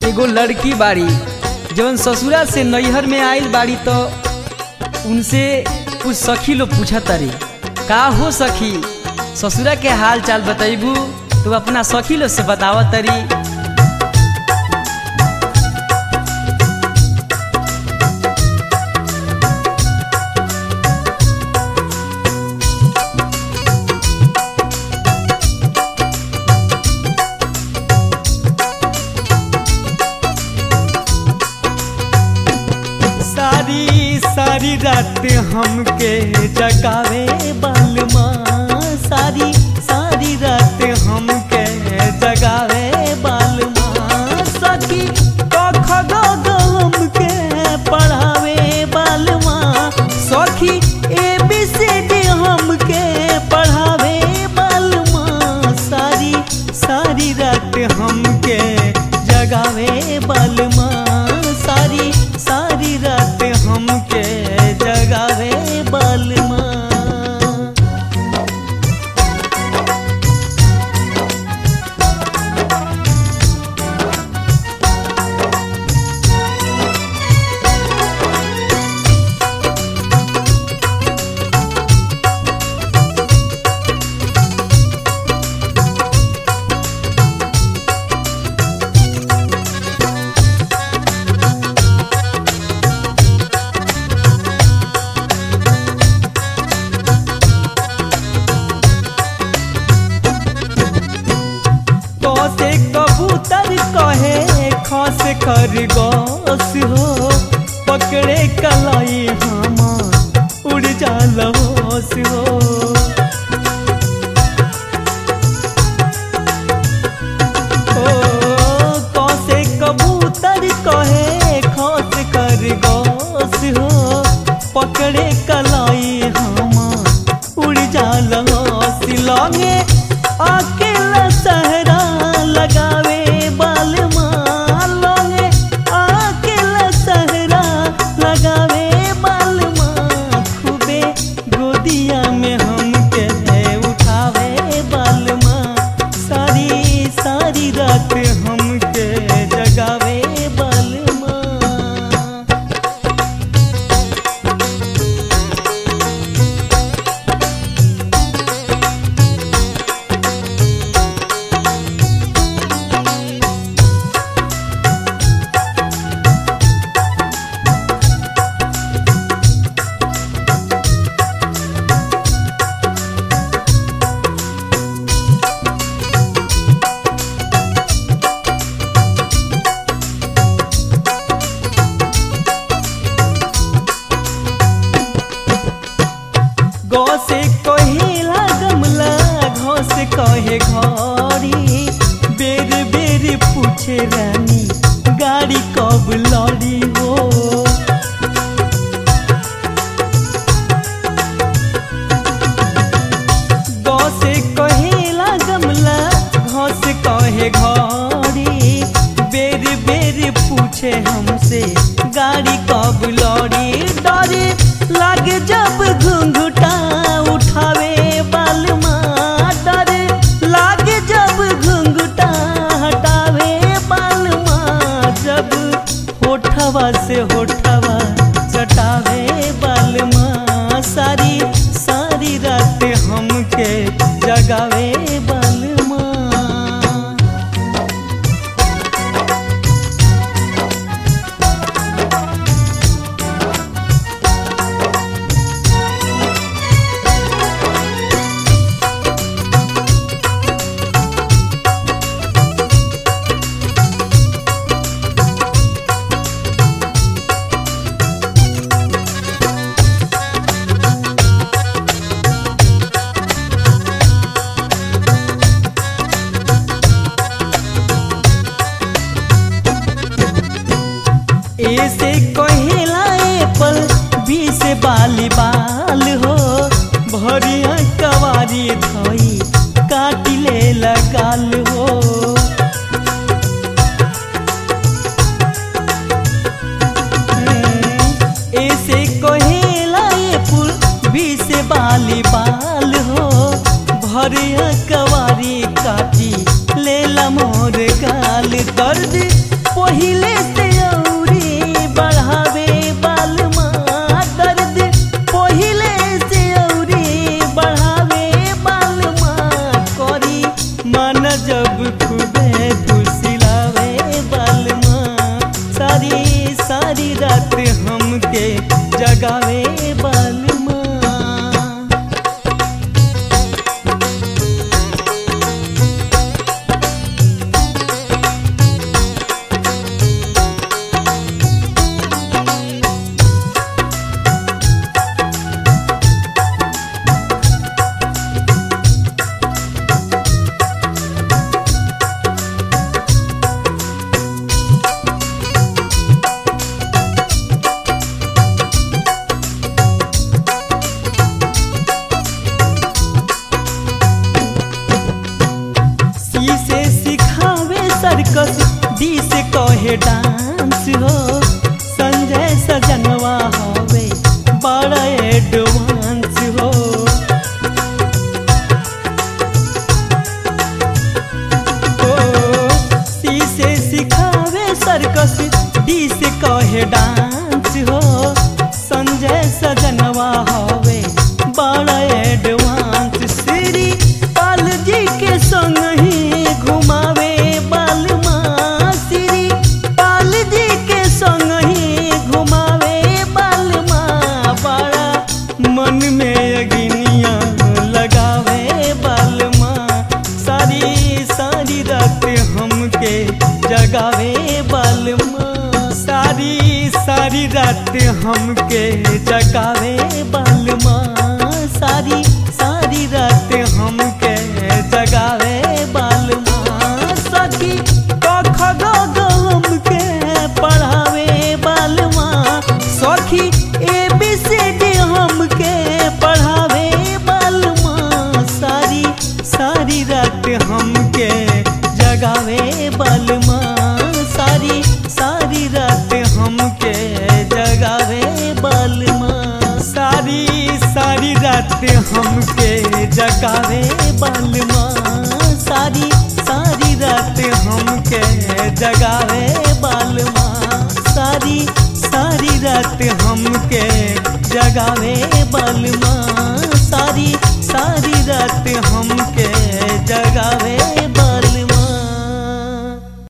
एगो लड़की बाड़ी जौन ससुरा से नैहर में आइल बाड़ी तो उनसे कुछ सखी लोग पूछा तारी का हो सखी ससुरा के हाल चाल बतैबू तो अपना सखी लोग से बतावा तारी सारी सारी रात हमके जगावे बालमा सारी सारी रात हमके जगावे बालमा सखी कख ग ग हमके पढ़ावे बालमा सखी ए बी सी डी हमके पढ़ावे बालमा सारी सारी रात हमके जगावे बालमा सारी सारी रात हमके जगावे बालमा कसे कबूतर कहे खस खरगोश हो पकड़े कलाई हम उड़ जाल होश हो ओ, कसे कबूतर कहे खस खरगोश हो पकड़े कलाई हम उड़ जाल होश लगे अकेला सहरा लगावे बालमा लगे अकेला सहरा लगावे बालमा खूबे गोदिया में हमके उठावे बालमा सारी सारी रात हमके जगावे बालमा गौ से कहेला गमला घौ से कहे घड़ी बेर बेर पूछे रानी गाड़ी कब लड़ी हो गौ से कहेला गमला घौ से कहे घड़ी बेर बेर पूछे हमसे गाड़ी कब लड़ी डरे लागे जब घुंघटा उठावे बालमा डरे लागे जब घुंघटा हटावे बालमा जब होठवा से होठवा चटावे बालमा सारी सारी रात हमके जगावे बालमा ए से कहेला एप्पल बी से बाली बाल हो भरिया कवारी धोई काटी ले लगाल हो ए से कहेला एप्पल बी से बाली बाल हो भरिया कवारी काटी लेला मोर गाल दर्द पहिले से औरी बढ़ावे बालमा दर्द पहिले से औरी बढ़ावे बालमा करी मन जब खूबे फुसिलावे बालमा सारी सारी रात हमके जगावे बालमा सी से सिखावे सर्कस डी से कहे डांस हो संजय सजनवा हवे बड़ा एडवांस हो ओ, सी से सिखावे सर्कस डी से कहे डांस हो संजय सजनवा हवे बड़ा एडवांस श्री पाल जी के संग ही घुमावे बालमा श्री पाल जी के संग ही घुमावे बालमा बड़ा मन में अग्निया लगावे बालमा सारी सारी रात हमके जगावे बालमा सारी सारी रात हमके जगावे बालमा सारी सारी रात हमके जगावे बालमा सखी कख ग ग हमके पढ़ावे बालमा सखी ए बी सी डी हमके पढ़ावे बालमा सारी सारी रात हमके जगावे बालमा सारी सारी रात हमके जगावे बालमा सारी सारी रात हमके जगावे बालमा सारी सारी रात हमके जगावे बालमा सारी सारी रात हमके जगावे